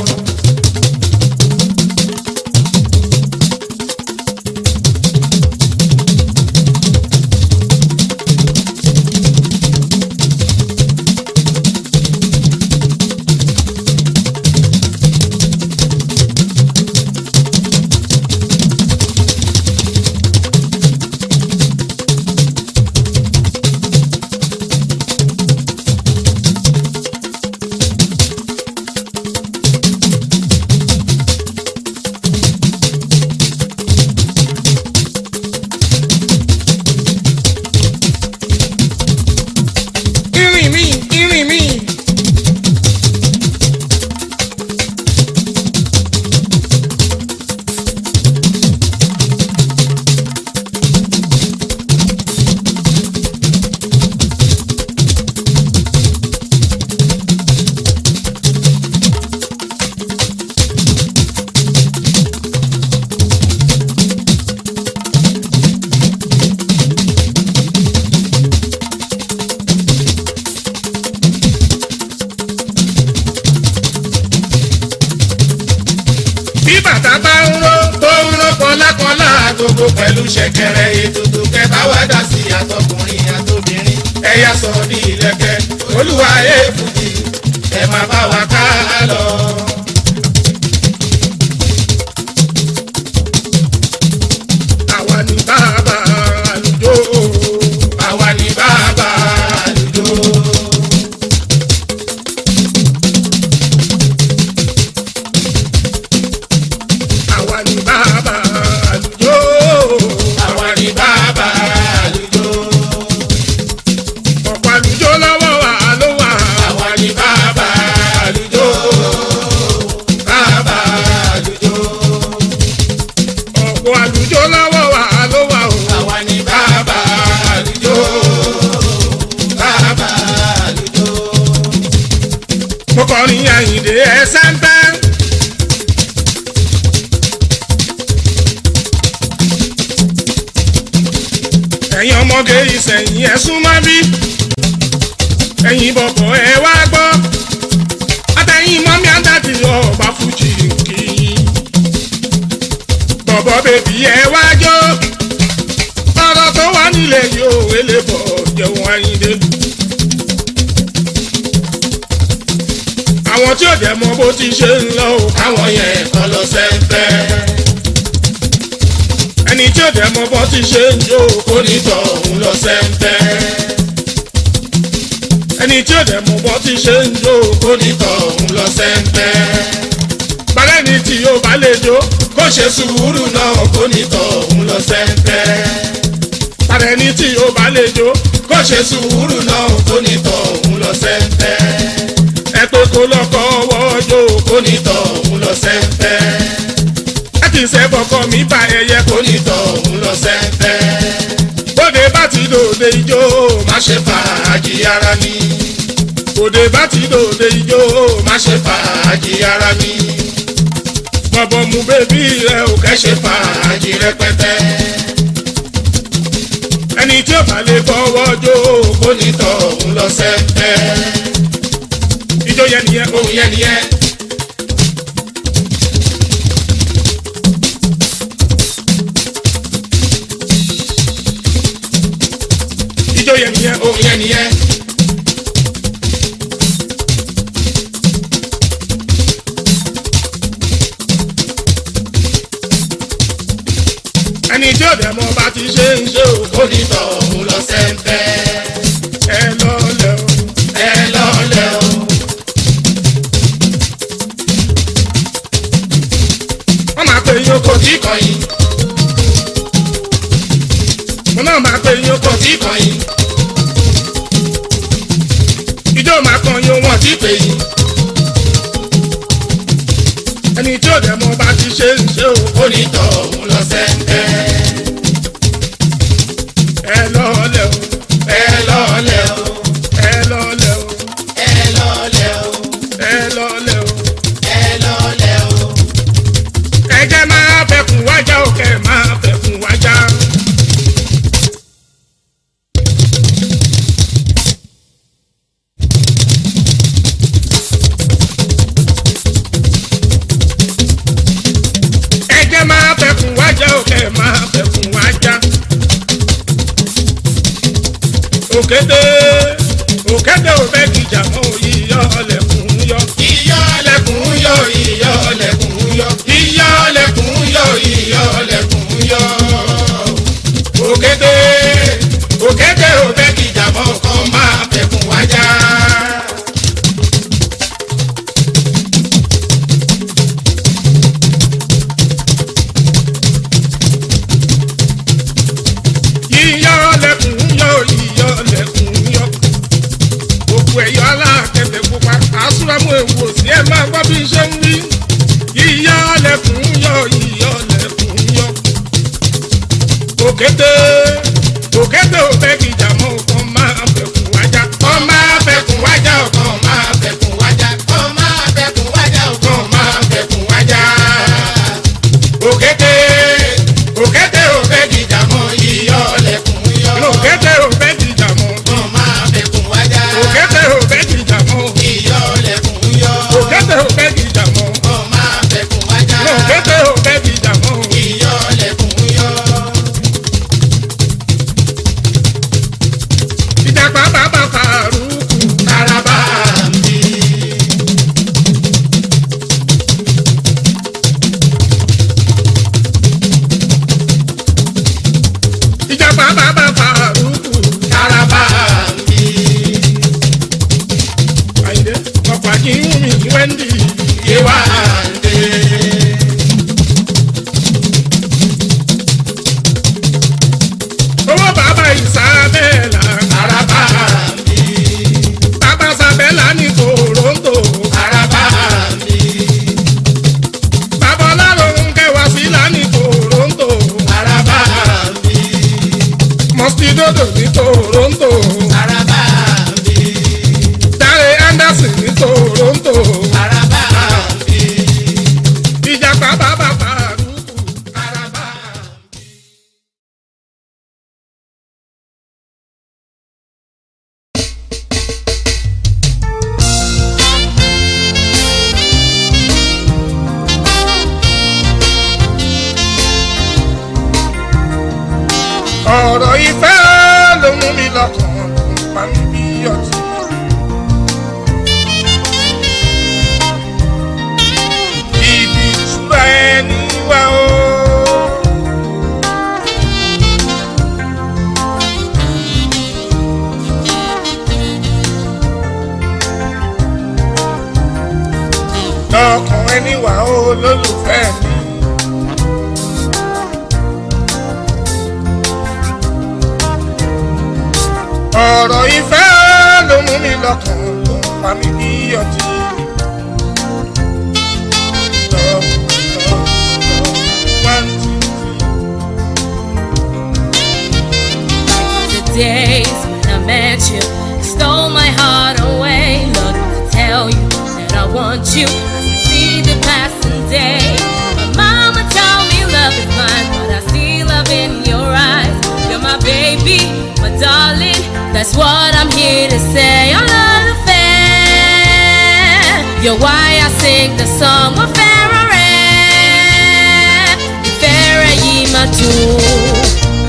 [SPEAKER 1] irin mi irin mi. bí bàtà bá ń ró.
[SPEAKER 2] tó ń ró kọlákọlá agogo pẹ̀lú ṣẹ̀kẹ̀rẹ̀ ètùtù kẹbà wá dá sí àtọkùnrin àtobìnrin ẹ̀yà sọ ní ìlẹ̀kẹ̀ olúwa ayé fújì ẹ máa bá wa ká lọ.
[SPEAKER 1] àwa ni bàbá àlùjọ.
[SPEAKER 2] àwa ni bàbá àlùjọ.
[SPEAKER 1] àwa ni bàbá àlùjọ. ẹsẹ̀ ń bẹ́. ẹ̀yin ọmọge ìsẹ̀yìn ẹ̀ súnmọ́ bí ẹ̀yin bọ̀bọ̀ ẹ wá gbọ́ àtẹ̀yìn mọ́mí àdàdì ọba fújì kì í bọ̀bọ̀ bèbí ẹ wá jó ọ̀rọ̀ tó wà nílẹ̀ yóò wélé bọ̀ jẹun ayíǹde. àwọn tí ò dẹ̀ mọ bó ti ṣe ń lọ o
[SPEAKER 2] káwọn yẹn kọ́ lọ sẹ́ńpẹ́.
[SPEAKER 1] ẹni tí ò dẹ̀ mọ bó ti ṣe ń jó o
[SPEAKER 2] onítọ̀ òun lọ sẹ́ńpẹ́.
[SPEAKER 1] ẹni tí ò dẹ̀ mọ bó ti ṣe ń jó o
[SPEAKER 2] onítọ̀ òun lọ sẹ́ńpẹ́.
[SPEAKER 1] balẹ̀ ni tí yóò bá lè jó
[SPEAKER 2] kó ṣe sùúrù náà onítọ̀ òun lọ sẹ́ńpẹ́.
[SPEAKER 1] balẹ̀ ni tí yóò bá lè jó
[SPEAKER 2] kó ṣe sùúrù náà onítọ̀ òun lọ sẹ́ńpẹ́.
[SPEAKER 1] ẹ pé kó lọ́kọ́ ọwọ́ jó o
[SPEAKER 2] onítọ̀ òun lọ sẹ́ńpẹ́.
[SPEAKER 1] ẹ kì í ṣe bọ̀kọ mi bá ẹyẹ kó
[SPEAKER 2] onítọ̀ òun lọ sẹ́ńpẹ́.
[SPEAKER 1] bóde bá ti dòde ijó
[SPEAKER 2] má ṣe fàájì ara mi.
[SPEAKER 1] bóde bá ti dòde ijó
[SPEAKER 2] má ṣe fàájì ara mi.
[SPEAKER 1] bọ̀bọ̀ mu bébí rẹ ò
[SPEAKER 2] ẹ
[SPEAKER 1] kẹ́
[SPEAKER 2] ṣe fàájì rẹpẹtẹ.
[SPEAKER 1] ẹni tí ò bá lè fọwọ́ jó o
[SPEAKER 2] onítọ̀ òun lọ sẹ́ńpẹ́.
[SPEAKER 1] ijó yẹn nìyẹn o
[SPEAKER 2] òun yẹn nìyẹn.
[SPEAKER 1] ijó yẹn nìyẹn o
[SPEAKER 2] òun yẹn nìyẹn.
[SPEAKER 1] ẹni tí ò dẹ̀ mọ bá ti ṣe ń ṣe o
[SPEAKER 2] onítọ̀ òun lọ sẹ́ńpẹ́.
[SPEAKER 1] ẹ lọ lẹ o
[SPEAKER 2] ẹ lọ́lẹ̀ o.
[SPEAKER 1] wọ́n máa pe yín oko
[SPEAKER 2] kò tí kọ̀yìn
[SPEAKER 1] mo náà máa pe yín oko
[SPEAKER 2] kò tí kọ̀yìn
[SPEAKER 1] ijó máa kan yín
[SPEAKER 2] kò
[SPEAKER 1] wọn
[SPEAKER 2] tí pèyìn.
[SPEAKER 1] ẹni tí ò dẹ̀ mọ bá ti ṣe ń ṣe o
[SPEAKER 2] onítọ̀ òun lọ sẹ́ńpẹ́.
[SPEAKER 1] ẹ lọ lẹ o
[SPEAKER 2] ẹ lọ́lẹ̀ o.
[SPEAKER 1] ẹ lọ lẹ o
[SPEAKER 2] ẹ lọ́lẹ̀ o.
[SPEAKER 1] ẹ lọ lẹ o
[SPEAKER 2] ẹ lọ́lẹ̀ o.
[SPEAKER 1] ẹjẹ máa fẹkùn wájà o kẹ máa fẹkùn wájà. ẹjẹ máa fẹkùn wájà o kẹ máa fẹkùn wájà. òkété òkété ò fẹ́ kìjà mọ́ yíyọ ọlẹ́kùn yọ.
[SPEAKER 2] iyọ̀ ọlẹ́kùn yọ iyọ̀ ọlẹ́kùn yọ iyọ̀ ọlẹ́kùn yọ iyọ̀ ọlẹ́kùn yọ. òkété òkété ò fẹ́ kìjà mọ́ kàn máa fẹ̀kùn wájà.
[SPEAKER 1] yíyọ lẹkùn yọ yíyọ lẹkùn yọ gbogbo ẹyọ alákẹtẹ pupa àsúrámù ewu òsì ẹ máa gbọ́ bí n ṣe ń wí yíyọ lẹkùn yọ yíyọ lẹkùn yọ òkété òkété ò fẹ́ kìjà mọ́ ọkàn máa fẹ̀kùn wájà
[SPEAKER 2] kàn máa fẹ̀kùn wájà o kàn máa fẹ̀kùn wájà kàn máa fẹ̀kùn wájà o kàn máa fẹ̀kùn wájà. òkété òkété ò fẹ́ kìjà mọ́ iyọ̀ ọlẹ́kùn yọ.
[SPEAKER 1] òkété ò fẹ́ kìjà mọ́
[SPEAKER 2] kàn máa fẹ̀kùn wájà.
[SPEAKER 1] òkété ò fẹ́ kìjà mọ́
[SPEAKER 2] iyọ̀ ọlẹ́kùn yọ.
[SPEAKER 1] òkété ò fẹ́ kìjà mọ́
[SPEAKER 2] kàn máa fẹ̀kùn wájà.
[SPEAKER 1] òkété ò fẹ́ kìjà mọ́.
[SPEAKER 2] iyọ̀ ọlẹ́kùn yọ.
[SPEAKER 1] ìjàpá bàbá fàrúkù
[SPEAKER 2] Taraba ń bí.
[SPEAKER 1] ìjàpá bàbá fàrúkù
[SPEAKER 2] Taraba ń bí.
[SPEAKER 1] àyìndé ọkọ̀ àjíhùnmí wẹ́ndì
[SPEAKER 2] Yéwándé.
[SPEAKER 1] owó bàbá ìsàbẹ̀là
[SPEAKER 2] Taraba ń bí.
[SPEAKER 1] bàbá sàbẹ̀là ní toronto
[SPEAKER 2] Taraba ń bí.
[SPEAKER 1] bàbá ọlọ́run kẹwàá sílá ní toronto
[SPEAKER 2] Taraba ń bí.
[SPEAKER 1] mọ́sídódò ní toronto
[SPEAKER 2] Taraba ń bí.
[SPEAKER 1] dáre anderson ní toronto
[SPEAKER 2] Taraba
[SPEAKER 1] ẹni wà ó lólùfẹ́ mi. ọ̀rọ̀ ìfẹ́ ló mú mi lọ́kàn ló ń pa mí bí ọtí. Love, love, love, one, two, three.
[SPEAKER 3] The days when I met you stole my heart away. Love to tell you that I want you. I see the passing day. My mama told me love is blind, but I see love in your eyes. You're my baby, my darling. That's what I'm here to say. I love the fair. You're why I sing the song of Ferrari. Ferrari, my tune.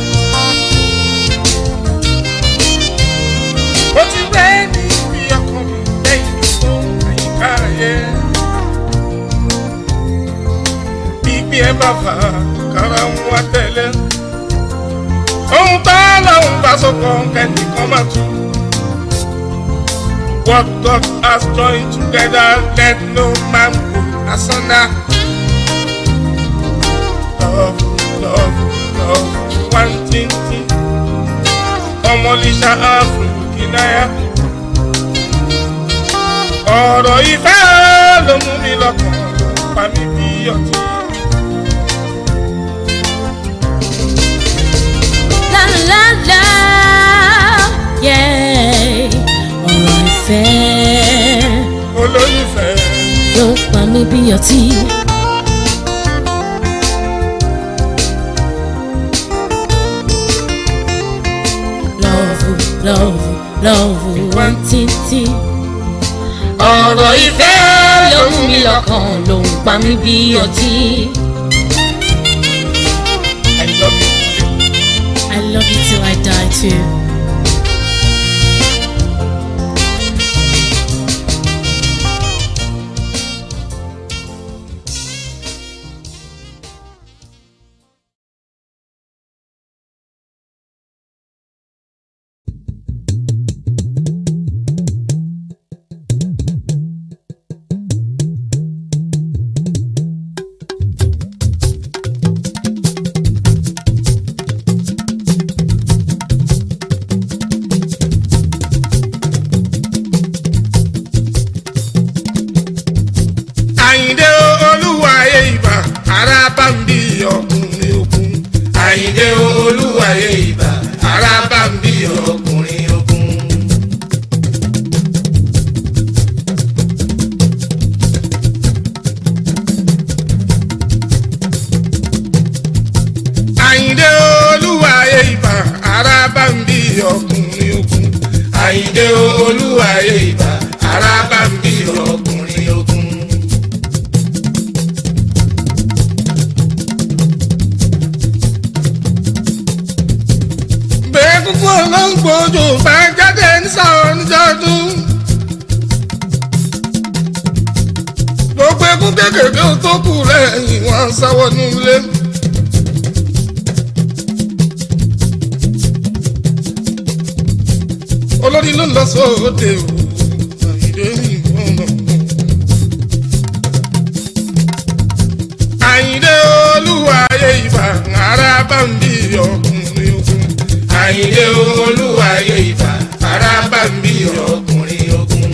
[SPEAKER 1] ó ti gbé ní ibi ọkàn mi lẹ́yìn tó àyíká ayé. Gbígbé ẹ bá fà á, kára ń wá tẹ̀lé. Ohun tá lọ́hùn bá sọ̀kọ̀ kẹ́nìkan máa tú. What God has joined together, let no man put asunder. Love, love, love, one thing, thing ọmọlíṣà áfíríkìnáyà. ọ̀rọ̀ ìfẹ́ ló mú mi lọ́kàn ló ń pa mí bí ọtí.
[SPEAKER 3] La la la la, yeah. Ọ̀rọ̀ ìfẹ́
[SPEAKER 1] olólùfẹ́
[SPEAKER 3] ló pa mí bí ọtí. Lọ́ọ̀fù lọ́ọ̀fù lọ́ọ̀fù wọ́n títí. Ọ̀rọ̀ ìfẹ́ ló mú mi lọ́kàn ló ń pa mí bí ọtí.
[SPEAKER 1] I love you.
[SPEAKER 3] I love you till I die too.
[SPEAKER 1] àyìndé olúwa ayé ìbà ara bá ń bí ọkùnrin ogun.
[SPEAKER 2] àyìndé olúwayé ìbà ara bá ń bí ọkùnrin ogun.
[SPEAKER 1] àyìndé olúwa ayé ìbà ara bá ń bí ọkùnrin ogun.
[SPEAKER 2] àyìndé olúwayé ìbà ara bá ń bí ọkùnrin ogun.
[SPEAKER 1] bẹ́ẹ̀ kúkú olóńgbòjò bá jáde nísàwọn níjọ́dún. gbogbo egun kékeré tó kù lẹ́yìn wọn sáwọ́ nílé. olórí ló ń lọ sóde o àyìndé ìfọ̀nà. àyìndé olúwa ayé ìbà ara bá ń bí ọkùnrin ogun.
[SPEAKER 2] àyìndé olúwayé ìbà ara bá ń bí ọkùnrin ogun.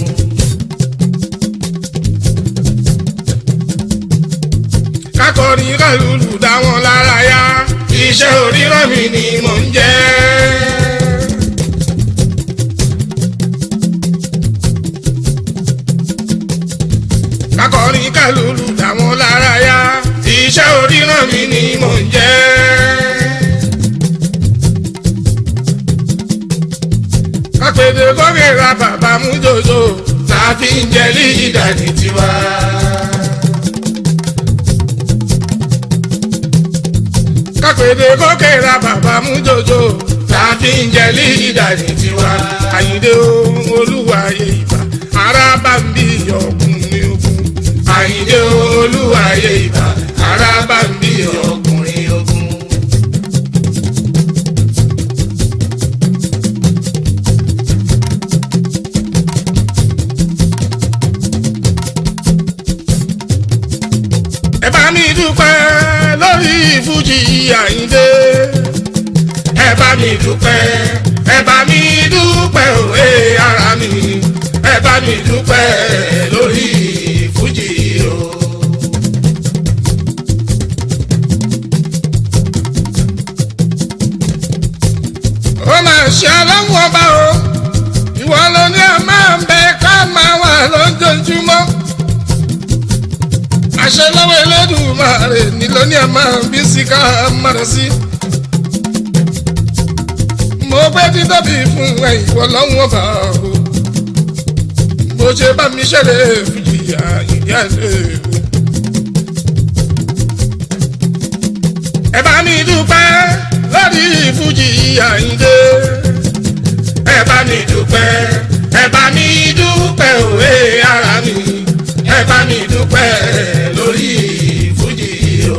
[SPEAKER 1] kákọrin kálùlù dá wọn lára yá.
[SPEAKER 2] iṣẹ́ oríran mi ni mò ń jẹ́.
[SPEAKER 1] kákọrin kálùlù dá wọn lára yá.
[SPEAKER 2] iṣẹ́ oríran mi ni mò ń jẹ́.
[SPEAKER 1] kápẹ́dé kọ́kẹ́ ra bàbá mú jòjò.
[SPEAKER 2] tá a fi ń jẹ lídà ní tiwa.
[SPEAKER 1] kápẹ́dé kọ́kẹ́ ra bàbá mú jòjò.
[SPEAKER 2] tá a fi ń jẹ lídà ní tiwa.
[SPEAKER 1] àyìndé ohun olúwa ayé ìbà ara bá ń bí ọkùnrin ogun.
[SPEAKER 2] àyìndé olúwayé ìbà ara bá ń bí ọkùnrin ogun.
[SPEAKER 1] fújì àyíndé.
[SPEAKER 2] ẹ bá mi dúpẹ́ ẹ bá mi dúpẹ́ òwe ara mi ẹ bá mi dúpẹ́ lórí fújì o.
[SPEAKER 1] ó máa ṣe ọlọ́run ọba o ìwọ ló ní a máa ń bẹ ká máa wà lójoojúmọ́ àṣẹ lọ́wọ́ Elédùmarè ní ló ní a máa ń bí sí ká máa rẹ̀ sí. mo gbé títóbi fún ẹ ìwọ lọ́run ọba o bó ṣe bá mi ṣẹlẹ̀ fìjìyà ìyá ẹ̀ o. ẹ bá mi dúpẹ́ lórí fújì àyíndé.
[SPEAKER 2] ẹ bá mi dúpẹ́ ẹ bá mi dúpẹ́ òwe ara mi ẹ bá mi dúpẹ́ lórí fújì o.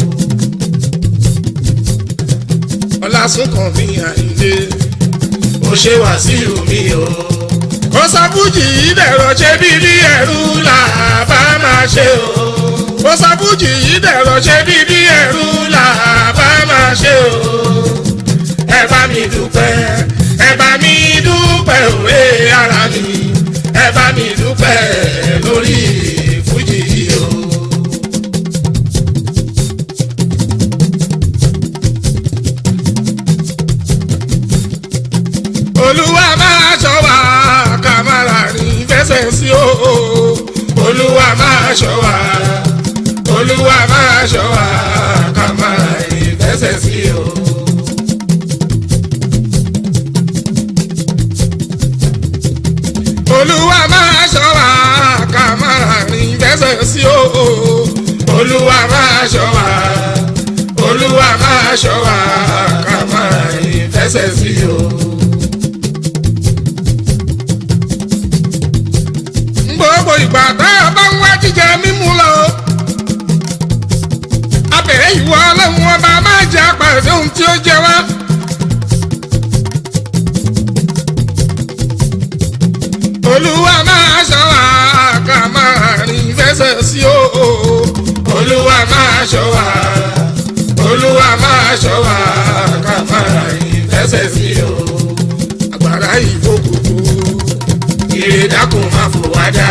[SPEAKER 1] ọlásùnkàn mi àyíndé.
[SPEAKER 2] ó ṣe wàsíù mi o.
[SPEAKER 1] kó sọ fújì yìí dẹ̀rọ̀ ṣe bí bí ẹ̀rú là bá máa ṣe o. kó sọ fújì yìí dẹ̀rọ̀ ṣe bí bí ẹ̀rú là bá máa ṣe o.
[SPEAKER 2] ẹ bá mi dúpẹ́ ẹ bá mi dúpẹ́ òwe ara mi ẹ bá mi dúpẹ́ lórí fújì o.
[SPEAKER 1] olúwa máa ṣọ́ wa ká má ra rìn fẹsẹ̀ sí o.
[SPEAKER 2] olúwa máa ṣọ́ wa olúwa máa ṣọ́ wa ká máa ìfẹsẹ̀ sí o.
[SPEAKER 1] olúwa máa ṣọ́ wa ká má ra rìn fẹsẹ̀ sí o.
[SPEAKER 2] olúwa máa ṣọ́ wa olúwa máa ṣọ́ wa ká máa ìfẹsẹ̀ sí o.
[SPEAKER 1] gbogbo ìgbà tá a bá ń wá jíjẹ mímú lọ. abẹ̀rẹ̀ ìwọ ọlọ́run ọba máa jẹ́ àpàdé ohun tí ó jẹ wá. olúwa máa ṣọ́ wa ká máa rìn fẹsẹ̀ sí o.
[SPEAKER 2] olúwa máa ṣọ́ wa olúwa máa ṣọ́ wa ká máa ìfẹsẹ̀ sí o.
[SPEAKER 1] àgbàrá ìfòkòtò.
[SPEAKER 2] ire dákun máa fò wá dá.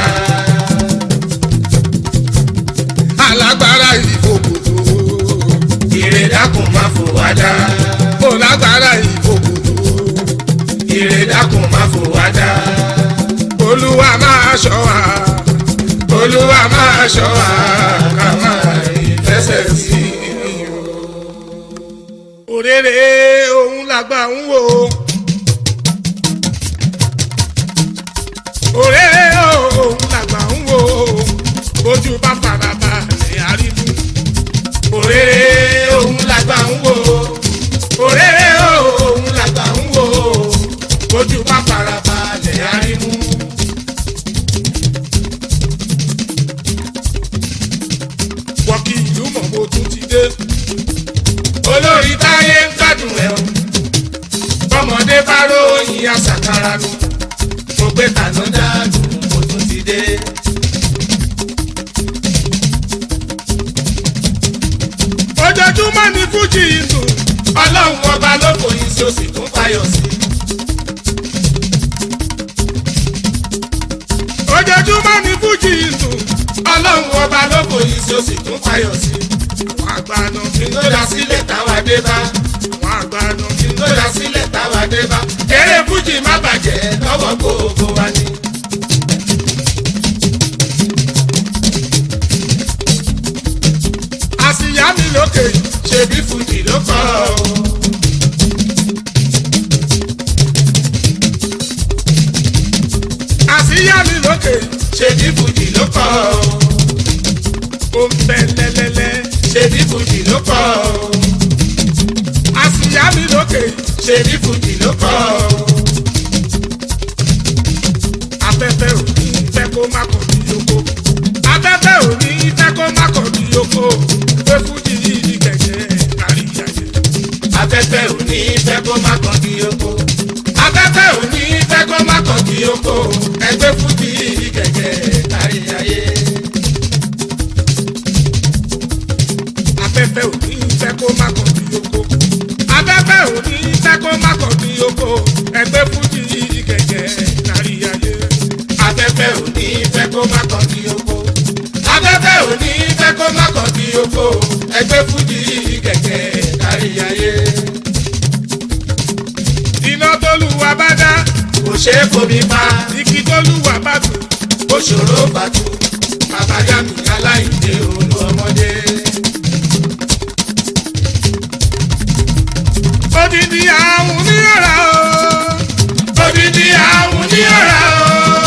[SPEAKER 1] alágbára ìfòkòtò.
[SPEAKER 2] ire dákun máa fò wá dá.
[SPEAKER 1] mo lágbára ìfòkòtò.
[SPEAKER 2] ire dákun máa fò wá dá.
[SPEAKER 1] olúwa máa ṣọ́ wa.
[SPEAKER 2] olúwa máa ṣọ́ wa ká máa ìfẹsẹ̀ sí o.
[SPEAKER 1] òrèrè òun làgbà ń wò. òrèrè òun làgbà ń wò. ojú bá faraba lè àrídú.
[SPEAKER 2] òrèrè òun làgbà ń wò òrèrè òun làgbà ń wò ojú bá farabalẹ̀ arímú.
[SPEAKER 1] wọ́kì ìlú mọ̀ mo tún ti dé.
[SPEAKER 2] olórí táyé ń gbádùn ẹ̀ o bọ́mọdé bá ròyìn àṣàkárà nù mo gbé tàná dáàdùn mo tún ti dé.
[SPEAKER 1] ojoojúmọ́ ni fújì ìlú.
[SPEAKER 2] ọlọ́run ọba ló fòyìn sí o sì tún fayọ̀ sí.
[SPEAKER 1] ojoojúmọ́ ni fújì ìlú.
[SPEAKER 2] ọlọ́run ọba ló fòyìn sí o sì tún fayọ̀ sí.
[SPEAKER 1] àwọn àgbàna
[SPEAKER 2] ìgbódà sílẹ̀ táwa dé bá.
[SPEAKER 1] àwọn àgbàna
[SPEAKER 2] ìgbódà sílẹ̀ táwa dé bá. eré fújì má bàjẹ́ lọ́wọ́ gbogbo wa ni.
[SPEAKER 1] àsìyá mi lókè
[SPEAKER 2] ṣebí fújì ló kọ́ ọ.
[SPEAKER 1] àsìyá mi lókè
[SPEAKER 2] ṣebí fújì ló kọ́ ọ.
[SPEAKER 1] ó ń bẹ lẹ́lẹ́lẹ́
[SPEAKER 2] ṣebí fújì ló kọ́ ọ.
[SPEAKER 1] àsìyá mi lókè
[SPEAKER 2] ṣebí fújì ló kọ́ ọ.
[SPEAKER 1] afẹ́fẹ́ ò ní fẹ́ kó má kọ̀ bí yoko afẹ́fẹ́ ò ní fẹ́ kó má kọ̀ bí yoko pé fújì yìí ní kẹ̀kẹ́ kárí ayé.
[SPEAKER 2] afẹ́fẹ́ ò ní fẹ́ kó má kàn kí oko. afẹ́fẹ́ ò ní fẹ́ kó má kàn kí oko. ẹgbẹ́ fújì kẹ̀kẹ́ kárí ayé.
[SPEAKER 1] afẹ́fẹ́ ò ní fẹ́ kó
[SPEAKER 2] ṣe é fomi pa
[SPEAKER 1] igi tó lùwà bá tù.
[SPEAKER 2] ó ṣòro bàtú bàbá yá mi aláìdè olú ọmọdé.
[SPEAKER 1] odidi àwọn ní ọ̀rá o.
[SPEAKER 2] odidi àwọn ní ọ̀rá o.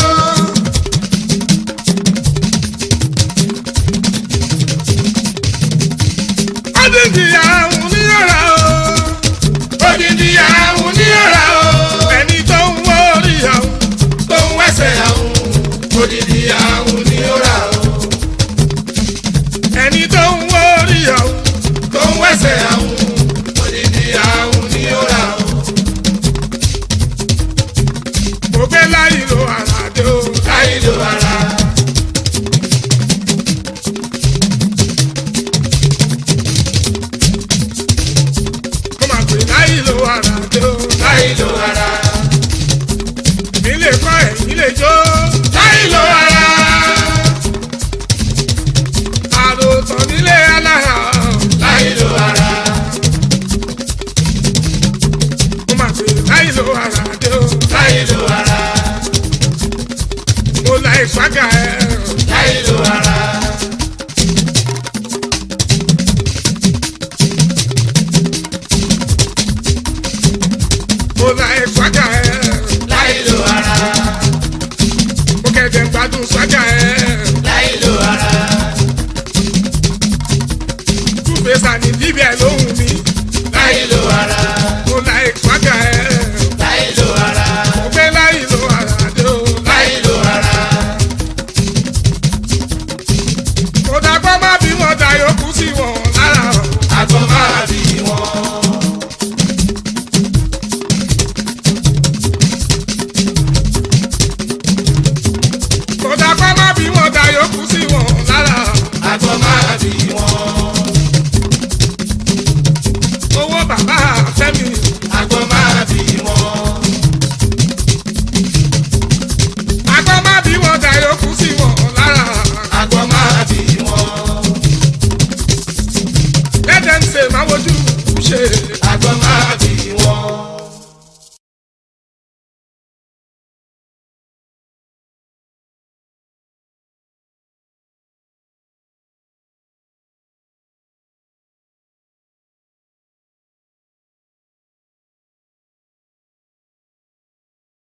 [SPEAKER 1] odidi àwọn ní ọ̀rá o.
[SPEAKER 2] odidi àwọn ní ọ̀rá o.
[SPEAKER 1] ẹni tó ń wọ orí àwọn.
[SPEAKER 2] tó ń wẹ́sẹ̀ àwọn odidi àwọn ní ọ̀rá o.
[SPEAKER 1] ẹni tó ń wọ orí àwọn.
[SPEAKER 2] tó ń wẹ́sẹ̀ àwọn odidi àwọn ní ọ̀rá o.
[SPEAKER 1] mo gbé láyé lo àràdé o.
[SPEAKER 2] láyé ló ara.
[SPEAKER 1] mo máa gbé láyé lo àràdé o.
[SPEAKER 2] láyé ló ara.
[SPEAKER 1] mi lè kọ́ ẹ̀yìn lè jó.
[SPEAKER 2] láyé ló ara.
[SPEAKER 1] àròtàn nílé alára.
[SPEAKER 2] láyé ló ara.
[SPEAKER 1] mo máa gbé láyé lo àràdé o.
[SPEAKER 2] láyé ló ara.
[SPEAKER 1] mo la ìfágà ẹ̀.
[SPEAKER 2] láyé ló ara.